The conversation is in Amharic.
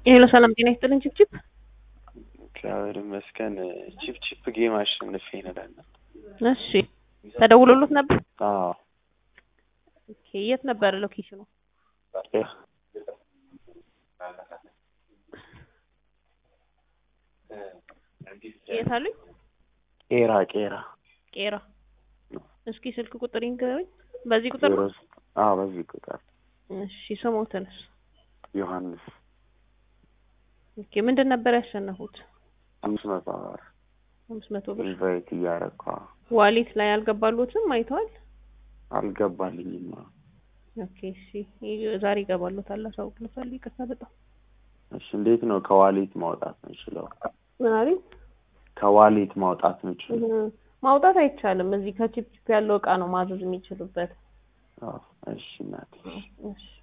የሄሎ ሰላም ጤና ይስጥልኝ ችፕችፕ እግዚአብሔር ይመስገን። ቺፕ ቺፕ ጌም አሸንፌ እንላለን። እሺ ተደውሎሎት ነበር አዎ ኦኬ የት ነበር ሎኬሽኑ የት አሉኝ ቄራ ቄራ ቄራ እስኪ ስልክ ቁጥር ይንገሩኝ በዚህ ቁጥር ነው አዎ በዚህ ቁጥር እሺ ስሞትንስ ዮሐንስ ኦኬ ምንድን ነበር ያሸነፉት አምስት መቶ ብር አምስት መቶ ብር ኢንቫይት እያረኳ ዋሌት ላይ አልገባሉትም አይተዋል አልገባልኝም። ኦኬ እሺ ይ- ዛሬ ይገባሉታል አሳውቅልታለሁ ይቅርታ በጣም እሺ እንዴት ነው ከዋሌት ማውጣት የምችለው? ምን አሉኝ ከዋሌት ማውጣት የምችለው? እህ፣ ማውጣት አይቻልም እዚህ ከቺፕ ቺፕ ያለው እቃ ነው ማዘዝ የሚችሉበት አዎ እሺ እናቴ እሺ